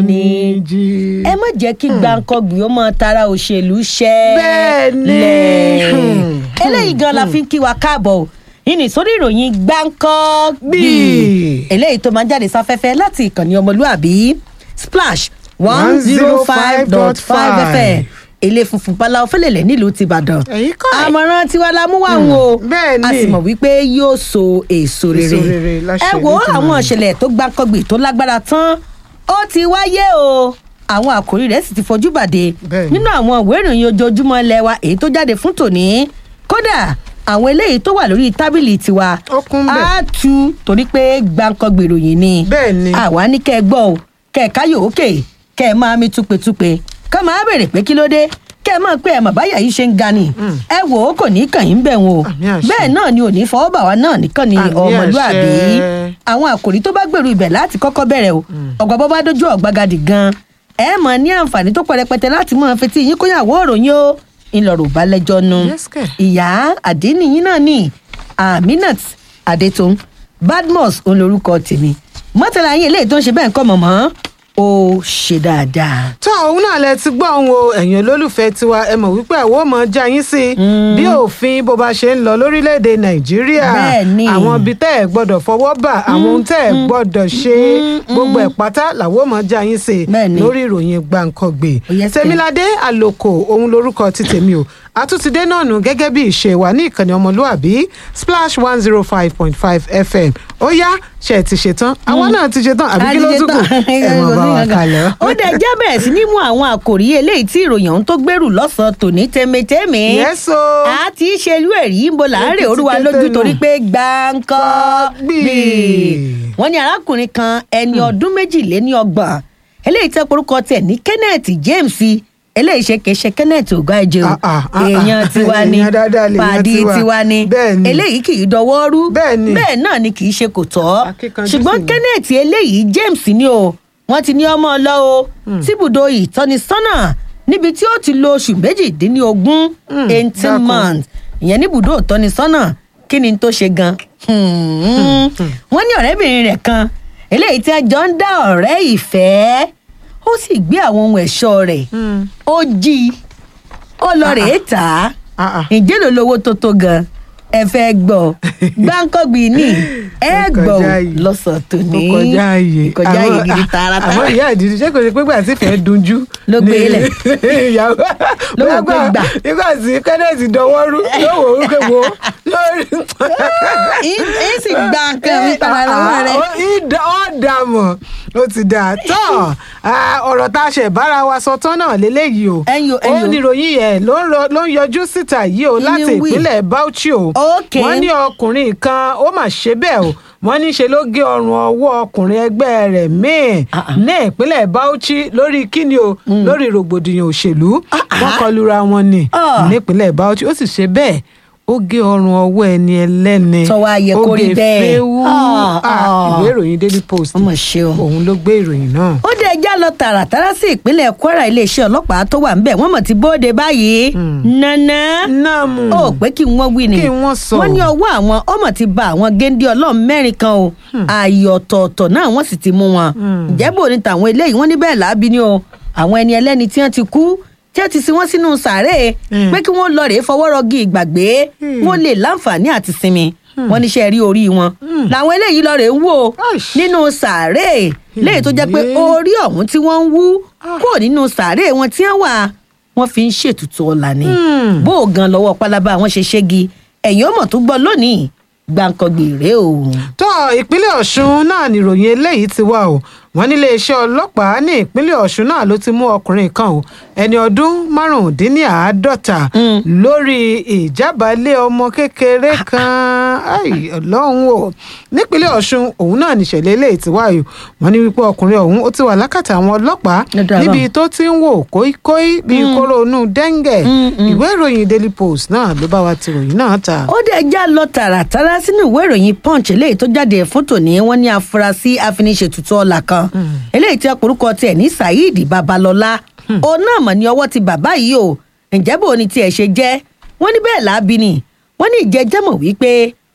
ní jí ẹ má jẹ́ kí gbàǹkangbì ó máa tara òṣèlú ṣẹ́ Bẹ́ẹ̀ ni. lẹ̀. Hmm. eléyìí gan la fi ń kí wa káàbọ̀ o ìní sórí ìròyìn gbàǹkangbì Gbì. eléyìí tó máa ń jáde sáfẹ́fẹ́ láti ìkànnì ọmọlúàbí splash one zero five dot five fm ilé funfun báláwo fẹlẹ̀lẹ̀ nílùú tìbàdàn Ẹ̀yin kọ́ ẹ̀. àmọ̀ràn tiwa la mú wá ń wo bẹ́ẹ̀ ni. a sì mọ̀ wípé yóò so èso rere Èso rere láṣẹ ẹ wo Elédùmarè. àwọn ìṣẹ̀lẹ̀ tó gbàǹkangbì tó lágbára tán ó ti wáyé o àwọn àkòrí rẹ̀ sì ti fojú bàdé Bẹ́ẹ̀ ni. nínú àwọn ìwé ìròyìn ojoojúmọ́ ilẹ̀ wa èyí tó jáde fún tòní kódà àwọn eléyìí tó wà lórí tábìlì tiwa Ó kún bẹ́ẹ̀. á tu torí pé gbàǹkangbì ìròyìn ni Bẹ́ẹ̀ ni. àwa ní kẹ́ ẹ gbọ́ o kẹ́ ẹ káyọ̀ òkè kẹ́ ẹ máa mi túpetúpe ká máa béèrè pé kí ló dé kẹ́ ẹ máa pé ẹ mà báyà yìí ṣe ń ga ni ẹ wò ó kò ní kàn yín bẹ̀ wọn o Àmì àṣẹ. bẹ́ẹ̀ náà ni ò ní fọwọ́ bà wá náà nìkan ni Àmì ọmọlúàbí àṣẹ. àwọn àkòrí tó bá gbèrú ibẹ̀ láti kọ́kọ́ bẹ̀rẹ̀ o ọ̀gbà bọ́ bá dójú ọ̀gbagadì gan ẹ mọ̀ ní àǹfààní tó pọ̀ rẹpẹtẹ láti mọ̀ fetí yín kóyàwó òròyìn o ńlọrọ̀ bá lẹ́jọ́ nu Yes, kẹ̀. ìyá àdínníyín náà ni aminat adetun badmus òun lorúkọ tèmi mọ́tàlá yín eléyìí tó ń ṣe bẹ́ẹ̀ ń kọ́ mọ̀mọ́ ó ṣe dáadáa. tó òun náà lẹ ti gbọ́ òun o ẹ̀yin olólùfẹ́ tiwa ẹ mọ̀ wípé àwọn ò mọ̀ já yín sí i bí òfin bó bá ṣe ń lọ lórílẹ̀‐èdè nàìjíríà Bẹ́ẹ̀ ni. àwọn ibi tẹ́ ẹ̀ gbọ́dọ̀ fọwọ́ bà àwọn ohun tẹ́ ẹ̀ gbọ́dọ̀ ṣe gbogbo ẹ̀ pátá làwọn ò mọ̀ já yín sí i Bẹ́ẹ̀ ni. lórí ìròyìn gbàǹkangbè Yes, sir. tèmiládé àlòkò òun lorúkọ ti tèmi o àtúntìdé náà nù gẹ́gẹ́ bí ìṣe wa ní ìkànnì ọmọlúàbí splash one zero five point five fm ó yá ṣe ti ṣetán àwa náà ti ṣetán àbí kí ló tún kù ẹ mọ̀ bá wa kalẹ̀. ó dẹ̀ jẹ́ bẹ̀rẹ̀ sí ní mú àwọn àkòrí eléyìí tí ìròyìn ọ̀hún tó gbèrú lọ́sàn-án tòní tẹ́mẹ́tẹ́mẹ́. Yes, o. a ti ṣe irú ẹ̀rí ń bo láàárẹ̀ Ètùtù orúwa tẹ́tẹ́ lójú nù. torí pé gbáǹkọ́ Gbì. gbì. wọ́n ní arákùnrin kan ẹni ọdún méjìléní ọgbọ̀n eléyìí tẹ́ porúkọ tẹ̀ ní kenneth james eléyìí ṣe kìí ṣe kenneth ògbájẹ o Ah, ah, ah, ah. èèyàn tiwa ni Èèyàn dáadáa lèèyàn pàdé tiwa. tiwa ni Bẹ́ẹ̀ ni. eléyìí kì í dọwọ́ rú Bẹ́ẹ̀ ni. bẹ́ẹ̀ náà ni kì í ṣe kò tọ́ Akíkanjú ṣùgbọ́n sì ni. kenneth eléyìí james ni o wọ́n ti ní ọmọ ọlọ́ o síbùdó ìtọ́nisọ́nà níbi tí ó ti lo oṣù méjìdínlógún Mm, eighteen dákun. months ìyẹn níbùdó ìtọ́nisọ́nà kí ni tó ṣe gan Hmm. wọ́n ní ọ̀rẹ́bìnrin rẹ̀ kan eléyìí tí a jọ ń dá ọ̀rẹ́ ìfẹ́ ó sì gbé àwọn ohun ẹ̀ṣọ́ rẹ̀ ó jí i ó lọ rèé tà á Ah, ah. ǹjẹ́ ló lówó tó tó gan ẹ fẹ́ gbọ́ gbáǹkọ́gbì ní ẹ Ó gbọ́ kọjá yìí. lọ́sàn tó ní ó kọjá ààyè kọjá ààyè Àwọn- gidi àmọ́ tààràtàrà ìyá ìdílé ṣé kò ṣe pé gbà tí fẹ́ẹ́ dunjú. Ló gbé ni- lẹ̀. ìyàwó Ló wò pé gbà. nígbà tí kenneth dọwọ́rú ló wò ó pé wo lórí. ẹ sì gba nǹkan mi padà lọ́wọ́ rẹ. Ó ìdá ó dà mọ̀ ó ti dà tán Ah, ọ̀rọ̀ tá a ṣe bára wa sọ tán náà lélẹ́yìí o Ẹ̀yin o, ẹ̀yin ó o. ní ìròyìn yẹn ló ń rọ- ló ń yọjú síta yìí o láti wí. ìpínlẹ̀ Bauchi o Okay. wọ́n ní ọkùnrin kan ó mà ṣe bẹ́ẹ̀ o wọ́n ní ṣe ló gé ọrùn ọwọ́ ọkùnrin ẹgbẹ́ rẹ̀ míì Ah, ah. ní ìpínlẹ̀ Bauchi lórí kíni o lórí rògbòdìyàn òṣèlú wọ́n kọlura wọn ni Ah. nípínlẹ̀ Bauchi ó sì ṣe bẹ́ẹ̀ ó gé ọrùn ọwọ́ ẹni ẹlẹ́ni Sọ wá yẹ kó rí ó gé bẹ́ẹ̀. féwú Ah, Ah, ah. ìwé ìròyìn Daily Post ọmọ ṣe o. òun ló gbé ìròyìn náà. ó dé ẹjá lọ tààràtàrà sí ìpínlẹ̀ kwara iléeṣẹ́ ọlọ́pàá tó wà ńbẹ̀ wọ́n mọ̀ ti bóde báyìí nana náàmù ó pé kí wọ́n wí ni Kí wọ́n sọ. wọ́n ní ọwọ́ àwọn ọmọ ti ba àwọn géńdé ọlọ́run mẹ́rin kan o ààyè ọ̀tọ̀ọ̀tọ̀ náà wọ́n sì ti mú wọn ìjẹ́bù ní tàwọn eléyìí wọ́n ní bẹ́ẹ̀ láàbí ni o àwọn ẹni ẹlẹ́ni tí wọ́n ti kú tí wọ́n ti sin wọ́n sínú sàárè Mm. pé kí wọ́n lọ rèé fọwọ́rọ́gì ìgbàgbé wọ́n lè láǹfààní àti sinmi wọ́n níṣẹ́ rí orí wọn làwọn eléyìí lọ rèé ń wò Aish. nínú sàárè léyìí tó jẹ́ pé Ìyé. orí ọ̀hún tí wọ́n ń wú kúrò nínú sàárè wọn tí wọ́n wà wọ́n fi ń ṣètùtù ọ̀la ni Hmm. bó o gan lọ́wọ́ pálábá àwọn ṣe ṣégi ẹ̀yìn ọmọ tó gbọ́ lónìí gbàǹkangbè rèé o. tó ìpínlẹ̀ ọ̀ṣun náà nìròyìn eléyìí ti wá o wọ́n nílé iṣẹ́ ọlọ́pàá ní ìpínlẹ̀ ọ̀ṣun náà ló ti mú ọkùnrin kan o ẹni ọdún márùndínláàádọ́ta lórí ìjábálẹ̀ ọmọ kékeré kan Ai, ọlọ́run o nípínlẹ̀ ọ̀ṣun òun náà nìṣẹ̀lẹ̀ eléyìí ti wá o wọ́n ní wípé ọkùnrin ọ̀hún ó ti wà lákàtà àwọn ọlọ́pàá Lọ́dọ̀ àbá. níbi tó ti ń wò kóíkóí bíi kóró inú dẹ́ńgẹ̀ ìwé ìròyìn daily post náà ló bá wa ti ròyìn náà ta. ó dẹ̀ já lọ tààràtàrà sínú ìwé ìròyìn punch eléyìí tó jáde fún tòní wọ́n ní afurasí afiniṣètùtù ọ̀la kan eléyìí tí ọkùnrúkọ tiẹ̀ ní saheed babalọ́lá òun náà mọ̀ ní ọwọ́ ti bàbá yìí o ǹjẹ́ bò ní tiẹ̀ ṣe jẹ́ wọ́n ní bẹ́ẹ̀ láabi ni wọ́n ní ìjẹ́jẹ́ mọ̀ wípé